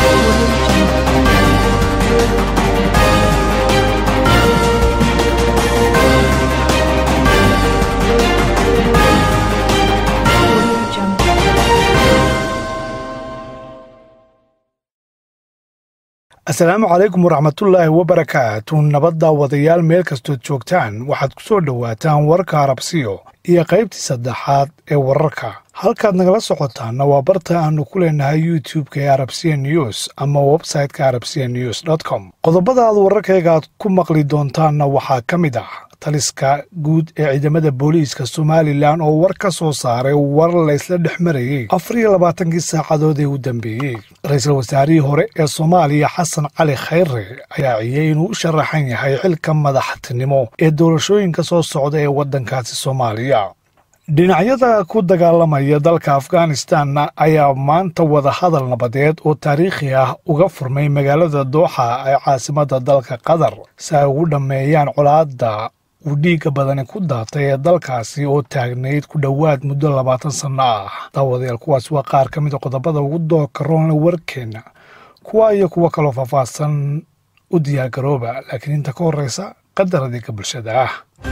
asalaamu calaykum waraxmatullaahi wabarakaatu nabadda wadayaal meel kastood joogtaan waxaad ku soo dhowaataan warka arabsiyo iyo qaybtii saddexaad ee wararka halkaad nagala socotaanna waa barta aannu ku leenahay youtub-ka ee arabsiya news ama websayte-ka arabsiya news com qodobada aad wararkayga aad ku maqli doontaanna waxaa ka mid ah taliska guud ee ciidamada booliiska somalilan oo war ka soo saaray war laysla dhex marayey afar iyo labaatankii saacadood ee u dambeeyey ra-iisul wasaarihii hore ee soomaaliya xasan cali khayre ayaa ciyey inuu u sharaxan yahay xilka madaxtinimo ee doorashooyinka soo socda ee waddankaasi soomaaliya dhinacyada ku dagaalamaya dalka afghanistanna ayaa maanta wadahadal nabadeed oo taariikhi ah uga furmay magaalada dooxa ee caasimadda dalka qatar si ay ugu dhammeeyaan colaadda uu dhiigga badani ku daatay ee dalkaasi oo taagnayd ku dhowaad muddo labaatan sanno ah daawadayaal kuwaas waa qaar ka mida qodobada ugu dooka roonle warkeenna kuwa iyo kuwo kaloo faahfaahsan u diyaargarooba laakiin inta ka horreysa qadar adeega bulshada ah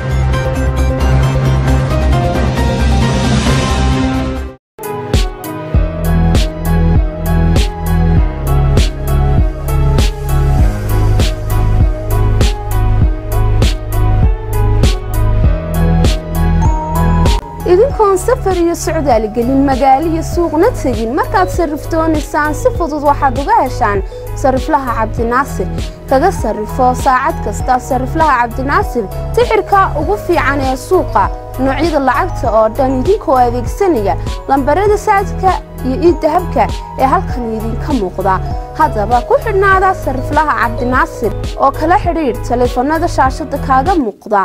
idinkoon safar iyo socdaal gelin magaalo iyo suuqna tegin markaad sarrifdoonaysaan si fudud waxaad uga heshaan sarriflaha cabdinaasir kaga sarrifo saacad kasta sarriflaha cabdinaasir tixirka ugu fiican ee suuqa noocyada lacagta oo dhan idinkoo adeegsanaya lambarada saadka iyo iiddahabka ee halkan idinka muuqda haddaba ku xidhnaada sarriflaha cabdinaasir oo kala xidhiidh taleefannada shaashadda kaaga muuqda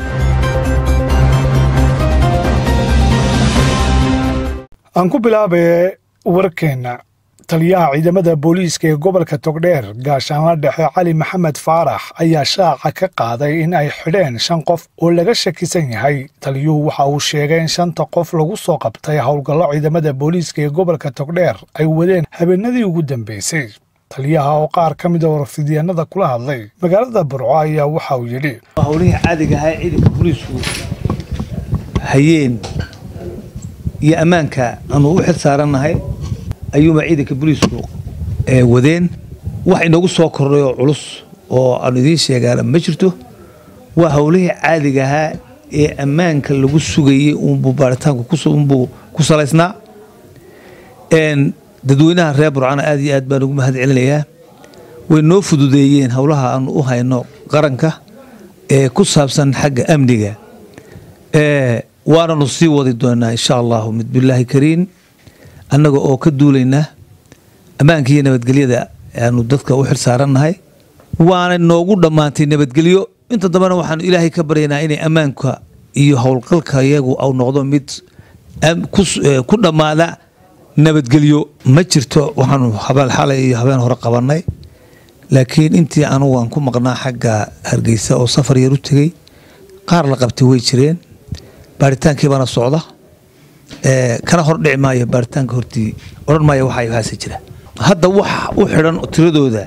aan ku bilaabaye warkeenna taliyaha ciidamada booliiska ee gobolka togdheer gaashaanla dhexe cali maxamed faarax ayaa shaaca ka qaaday in ay xidheen shan qof oo laga shakisan yahay taliyuhu waxa uu sheegay in shanta qof lagu soo qabtay howlgallo ciidamada booliiska ee gobolka togdheer ay wadeen habeenadii ugu dambeysay taliyaha oo qaar ka mida warfidyaenada kula hadlay magaalada burco ayaa waxa uu yidhi howlihii caadiga ahaa ee ciidanka booliisku hayeen iyo ammaanka aanu u xil saarannahay ayuuma ciidanka booliisku wadeen wax inoogu soo kordhay oo culus oo aanu idiin sheegaana ma jirto waa howlihii caadiga ahaa ee ammaanka lagu sugayey uunbuu baaritaanku unbuu ku salaysnaa dadweynaha reer burcana aad iyo aad baan ugu mahad celinayaa way noo fududeeyeen howlaha aanu u hayno qaranka ee ku saabsan xagga amniga waananu sii wadi doonaa insha allahu mid bilaahi kariin annaga oo ka duulaynaa ammaanka iyo nabadgelyada aanu dadka u xil saarannahay waana noogu dhammaantay nabadgelyo inta dambena waxaanu ilaahay ka baryaynaa inay ammaanka iyo howlgalka iyagu au noqdo mid ku dhammaada nabadgelyo ma jirto waxaanu habeen xalay iyo habeen hore qabannay laakiin intii anugu aan ku maqnaa xagga hargeysa oo safar yar u tegey qaar la qabtay way jireen baaritaankii baana socda kana hor dhici maayo baaritaanka hortii odhan maayo waxa haase jira hadda wax u xidhan tiradooda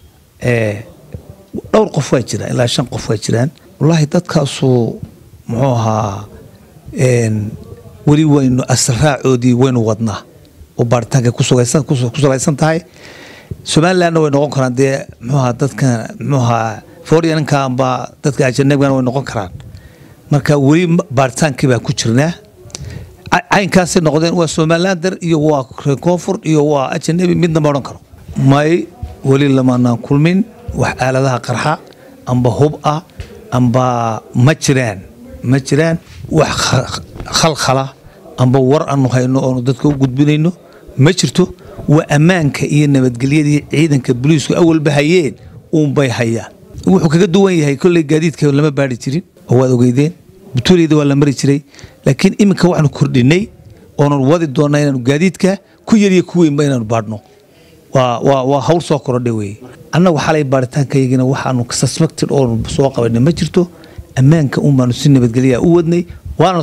dhowr qof waa jira ilaa shan qof waa jiraan wallaahi dadkaasu muxuu ahaa weli waynu asraacoodii waynu wadnaa oo baaritaanka ku salaysan tahay somalilandna way noqon karaan dee muxuu ahaa dadka muxuu ahaa fooriyanka amba dadka ajanabigana way noqon karaan marka weli baaritaankii baa ku jirnaa caynkaasay noqdeen waa somalilander iyo waa reer koonfur iyo waa ajanabi midna ma odhan karo may weli lamaanaan kulmin wax aaladaha qarxa amba hub ah amba ma jiraan ma jiraan wax khalkhala amba war aanu hayno oonu dadka u gudbinayno ma jirto waa ammaanka iyo nabadgelyadii ciidanka boliisku awalba hayeen uunbay hayaan wuxuu kaga duwan yahay kolley gaadiidka lama baari jirin oo waad ogeydeen butuuliyada waa la mari jiray laakiin iminka waxaanu kordhinay oonan wadi doonaa inaanu gaadiidka ku yariyo ku weynba inaanu baadhno waa hawl soo korodhay weye annagu xalay baaritaankaygina waxaanu suspected oonu soo qabanay ma jirto ammaanka un baanu si nabadgelyaa u wadnay waana sii wada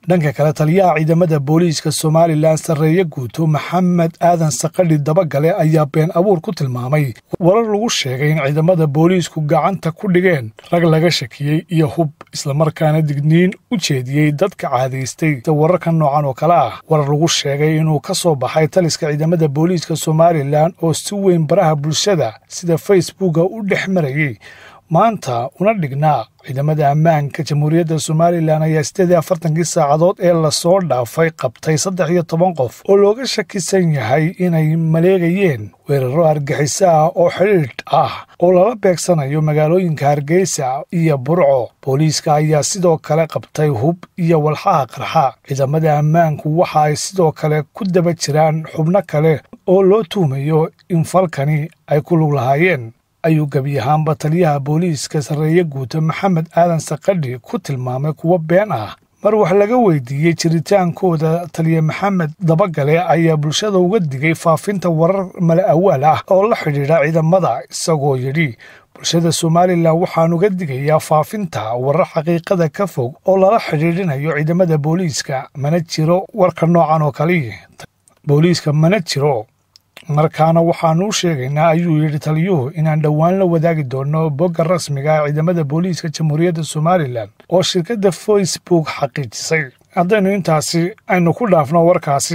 dhanka kale taliyaha ciidamada booliiska somalilan sarreeye guuto maxamed aadan sakadhi dabagale ayaa been abuur ku tilmaamay warar lagu sheegay in ciidamada booliisku gacanta ku dhigeen rag laga shakiyey iyo hub islamarkaana digniin u jeediyey dadka caadaystay wararka noocan oo kale ah warar lagu sheegay inuu ka soo baxay taliska ciidamada booliiska somalilan oo si weyn baraha bulshada sida facebooka u dhex marayey maanta una dhignaa ciidamada ammaanka jamhuuriyadda somalilan ayaa siddeed iyo afartankii saacadood ee lasoo dhaafay qabtay saddex iyo toban qof oo looga shakisan yahay inay maleegayeen weeraro argaxiso ah oo xidhiidh ah oo lala beegsanayo magaalooyinka hargeysa iyo burco booliiska ayaa sidoo kale qabtay hub iyo walxaha qarxa ciidamada ammaanku waxa ay sidoo kale ku daba jiraan xubno kale oo loo tuumayo in falkani ay ku lug lahaayeen ayuu gebi ahaanba taliyaha booliiska sarreeye guuta maxamed aadan sakadhi ku tilmaamay kuwo been ah mar wax laga weydiiyey jiritaankooda taliya maxamed dabagale ayaa bulshada uga digay faafinta warar mala awaal ah oo la xidhiidha ciidamada isagoo yidhi bulshada somalilan waxaan uga digayaa faafinta warar xaqiiqada ka fog oo lala xidhiidhinayo ciidamada booliiska mana jiro warka noocan oo kaliya booliiska mana jiro markaana waxaanu u sheegaynaa ayuu yidhi taliyuhu inaan dhowaan la wadaagi doono bogga rasmiga ah ciidamada booliiska jamhuuriyadda somalilan oo shirkadda facebook xaqiijisay haddaynu intaasi aynu ku dhaafno warkaasi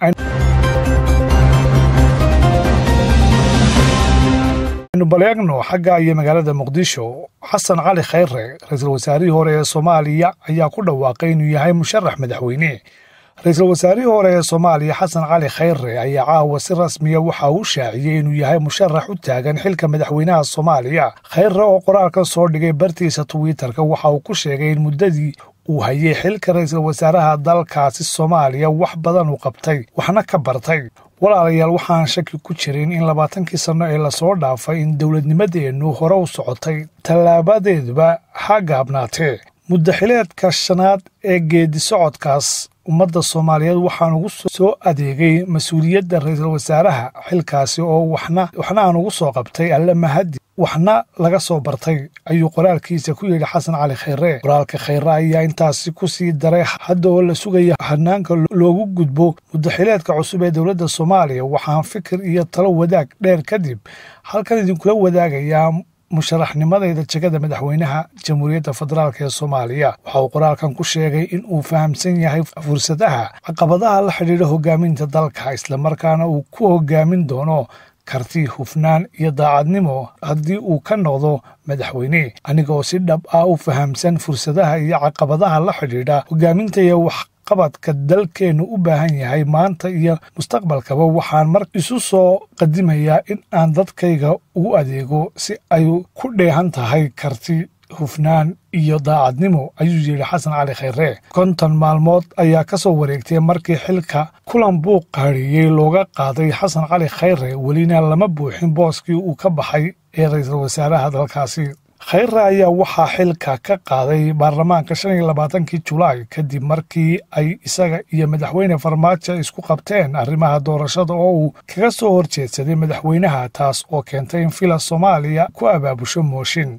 aynu baleegno xagga iyo magaalada muqdisho xasan cali khayre ra-iisul wasaarihii hore ee soomaaliya ayaa ku dhawaaqay inuu yahay musharax madaxweyne ra-iisul wasaarihii hore ee soomaaliya xasan cali khayre ayaa caawa si rasmiya waxa uu shaaciyey inuu yahay musharax u taagan xilka madaxweynaha soomaaliya khayre oo qoraalka soo dhigay bartiisa twitter-ka waxa uu ku sheegay in muddadii uu hayay xilka ra-iisul wasaaraha dalkaasi soomaaliya wax badan uu qabtay waxna ka bartay walaalayaal waxaan shaki ku jirin in labaatankii sanno ee lasoo dhaafay in dowladnimadeennu hore u socotay tallaabadeeduba ha gaabnaatee muddaxileedka shanaad ee geedi socodkaas ummadda soomaaliyeed waxaan ugu soo adeegay mas-uuliyadda ra-iisul wasaaraha xilkaasi oo waxna waxna aan ugu soo qabtay alle mahadi waxna laga soo bartay ayuu qoraalkiisa ku yidhi xasan cali khayre qoraalka khayre ayaa intaasi ku sii daray hadda oo la sugaya hanaanka loogu gudbo muddaxileedka cusub ee dowladda soomaaliya waxaan fikir iyo talo wadaag dheer kadib halkan idinkula wadaagayaa musharaxnimadayda jegada madaxweynaha jamhuuriyadda federaalk ee soomaaliya waxa uu qoraalkan ku sheegay in uu fahamsan yahay fursadaha caqabadaha la xidhiidha hogaaminta dalka islamarkaana uu ku hogaamin doono karti hufnaan iyo daacadnimo haddii uu ka noqdo madaxweyne aniga oo si dhab ah u fahamsan fursadaha iyo caqabadaha la xidhiidha hogaaminta iyo wax qabadka dalkeennu u baahan yahay maanta iyo mustaqbalkaba waxaan mar isu soo qadimayaa in aan dadkayga ugu adeego si ay ku dheehan tahay karti hufnaan iyo daacadnimo ayuu yidhi xasan cali khayre konton maalmood ayaa ka soo wareegtay markii xilka kulan buuq qaadhiiyey looga qaaday xasan cali khayre welina lama buuxin booskii uu ka baxay ee ra-iisul wasaaraha dalkaasi khayre ayaa waxaa xilka ka qaaday baarlamaanka shan iyo labaatankii julaay kadib markii ay isaga iyo madaxweyne farmaajo isku qabteen arrimaha doorashada oo uu kaga soo horjeedsaday madaxweynaha taas oo keentay in fila soomaaliya ku abaabusho mooshin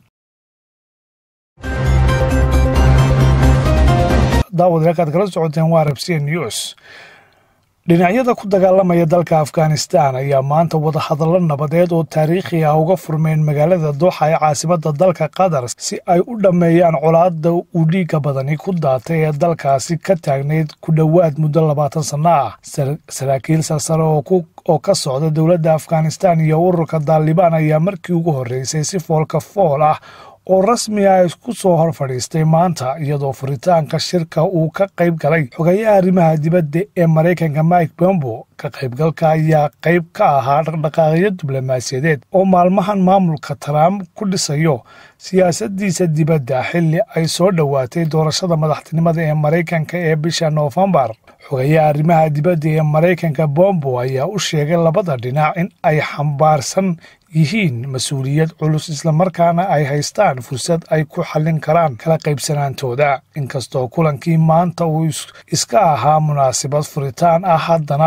daawadakaad kala socoteen waa rabsiya news dhinacyada ku dagaalamaya dalka afghanistan ayaa maanta wadahadallo nabadeed oo taariikhi ah uga furmeen magaalada dooxa ee caasimada dalka qatar si ay u dhammeeyaan colaadda uu dhiigga badani ku daatay ee dalkaasi ka taagnayd ku dhowaad muddo labaatan sanno ah saraakiil sarsare oo ka socda dowladda afghanistan iyo ururka daalibaan ayaa markii ugu horreysay si foolka fool ah oo rasmi ah isku soo hor fadhiistay maanta iyadoo furitaanka shirka uu ka qayb galay xogayaha arrimaha dibadda ee maraykanka mike bombo ka qaybgalka ayaa qayb ka ahaa dhaqdhaqaaqyo diblomaasiyadeed oo maalmahan maamulka trump ku dhisayo siyaasadiisa dibadda xilli ay soo dhowaatay doorashada madaxtinimada ee maraykanka ee bisha noofembar xogayaha arrimaha dibadda ee maraykanka bombo ayaa u sheegay labada dhinac in ay xambaarsan yihiin mas-uuliyad culus islamarkaana ay haystaan fursad ay ku xallin karaan kala qaybsanaantooda inkastoo kulankii maanta uu iska ahaa munaasabad furitaan ah haddana labada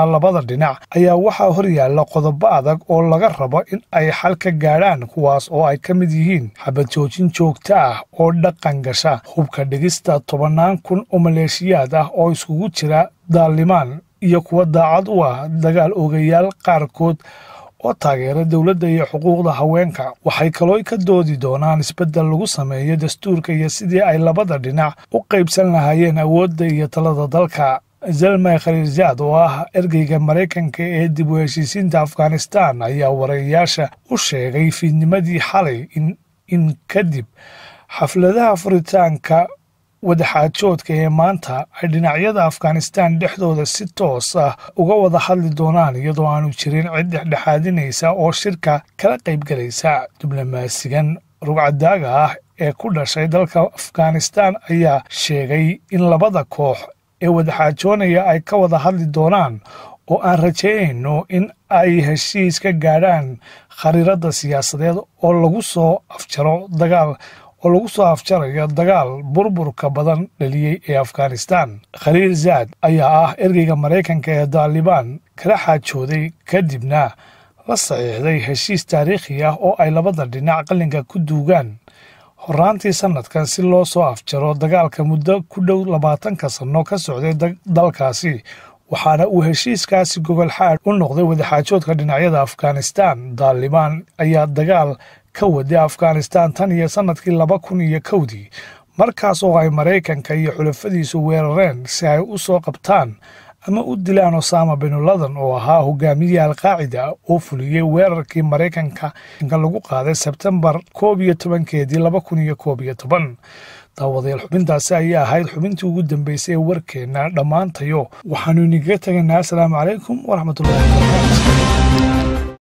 dhinac ayaa waxaa horyaalla qodobo adag oo laga rabo in ay xal ka gaadhaan kuwaas oo ay ka mid yihiin xabad joojin joogto ah oo dhaqan gasha hubka dhigista tobannaan kun oo maleeshiyaad ah oo iskugu jira daalimaan iyo kuwa daacad u ah dagaal ogayaal qaarkood oo taageera dowladda iyo xuquuqda haweenka waxay kaloo ka doodi doonaan isbeddel lagu sameeyo dastuurka iyo sidii ay labada dhinac u qaybsan lahaayeen awoodda iyo talada dalka zalmay khaliilzaad oo ah ergeyga maraykanka ee dib u heshiisiinta afghanistan ayaa warayaasha u sheegay fiidnimadii xalay in kadib xafladaha furitaanka wadaxaajoodka ee maanta ay dhinacyada afghanistan dhexdooda si toos ah uga wada hadli doonaan iyadoo aanu jirin cid dhexdhexaadinaysa oo shirka kala qaybgalaysa diblomaasigan rugcadaaga ah ee ku dhashay dalka afghanistan ayaa sheegay in labada koox ee wadaxaajoonaya ay ka wada hadli doonaan oo aan rajaynayno in ay heshiis ka gaadhaan khariirada siyaasadeed oo lagu soo afjaro dagaal oo lagu soo afjarayo dagaal burburka badan dhaliyey ee afghanistan khaliil zaad ayaa ah ergeyga maraykanka ee daalibaan kala xaajooday kadibna la saxiixday heshiis taariikhi ah oo ay labada dhinac qalinka ku duugaan horaantii sanadkan si loo soo afjaro dagaalka muddo ku dhow labaatanka sanno ka socday dalkaasi waxaana uu heshiiskaasi gogol xaad u noqday wadaxaajoodka dhinacyada afghanistan daalibaan ayaa dagaal ka waday afghanistan tan iyo sanadkii laba kun iyo kowdii markaas oo ay maraykanka iyo xulafadiisu weerareen si ay u soo qabtaan ama u dilaan osama binuladan oo ahaa hogaamiye alqaacida oo fuliyey weerarkii maraykanka lagu qaaday sebtembar koob iyo tobankeedii laba kun iyo koob iyo toban daawadayaal xubintaasi ayaa ahayd xubintii ugu dambeysay ee warkeenna dhammaantayo waxaanu inigaga tegaynaa asalaamu calaykum waraxmatullahi wabarakaatu